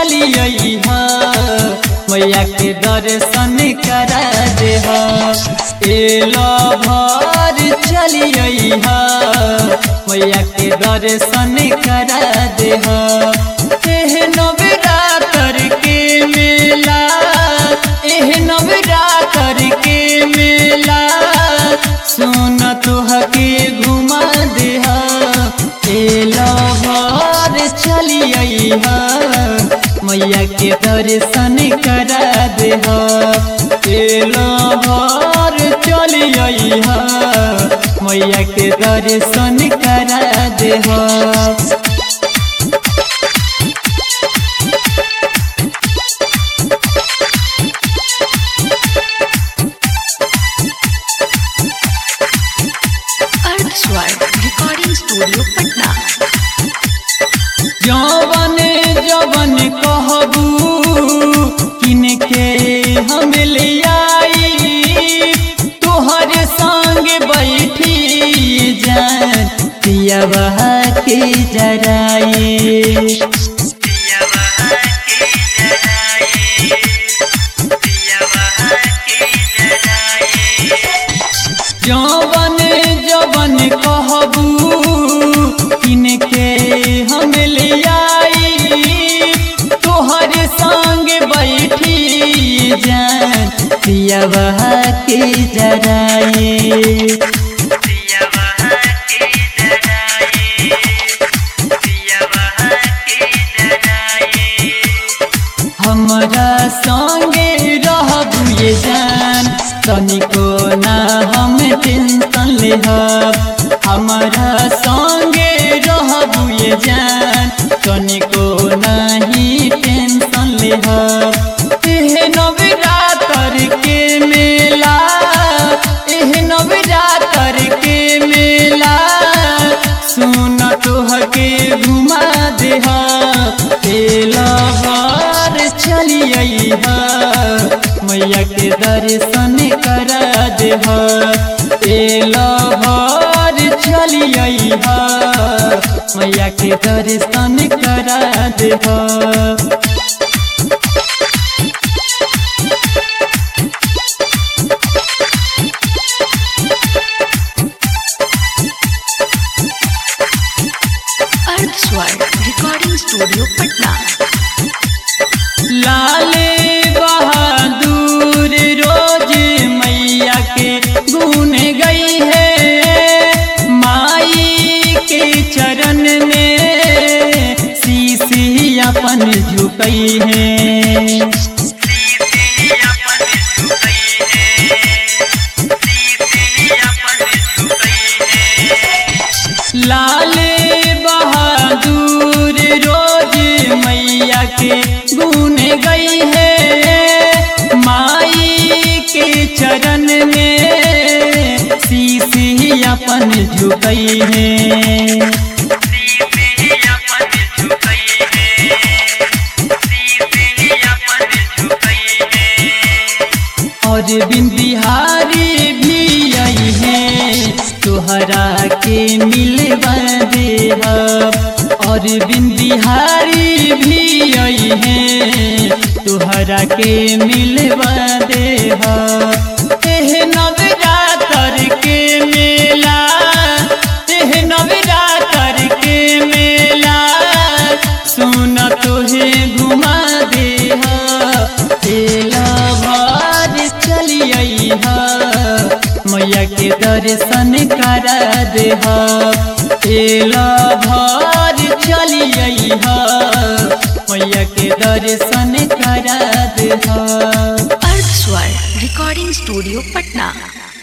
चलिए मैया के दर्शन करा दे एलो भर चलिए मैया के दर्शन करा दे एह नवरात्र के मेला एह नवरात्र के मेला सुन तुहके घुमा दे एलो भर चलिए मैया के दर्शन करा दे एलो भर चलिए मैया के दर्शन करा दे अर्थ स्वर रिकॉर्डिंग स्टूडियो पटना जवन जवन कहबू किनके हम ले आई तोहर संग बैठी जान पियवा के जराई जवन जवन कहबू किनके हम ले आई तोहर संग बैठी जान पियवा के जराई हमरा संगे रहबू ये जान तनिको ना हम टेंशन लेहब हमरा संगे रहबू ये जान तनिको नहीं टेंशन लेहब एह नवरात्र के मेला एह नवरात्र के मेला सुन तोहके घुमा देह तेला बार चलिए मैया के दर्शन करा देह तेला बार चलिए मैया के दर्शन करा देह अर्थ स्वर रिकॉर्डिंग स्टूडियो पटना लाले बहादुर रोज मैया के गुन गई है माई के चरण में शीशी अपन झुकई है लाले बहादुर रोज मैया के गुन गई है माई के चरण में शीशी अपन झुकई है और बिन बिहारी भी आई है तोहरा के मिलवा दे और बिन बिहारी भी आई है तोहरा के मिलवा दे एह नवरात्र के मेला एह नवरात्र के मेला सुन तोहे घुमा दे एला बार चलिए मैया के दर्शन करा दे एला भार चलिए मैया के दर्शन करा दे अर्थ स्वर रिकॉर्डिंग स्टूडियो पटना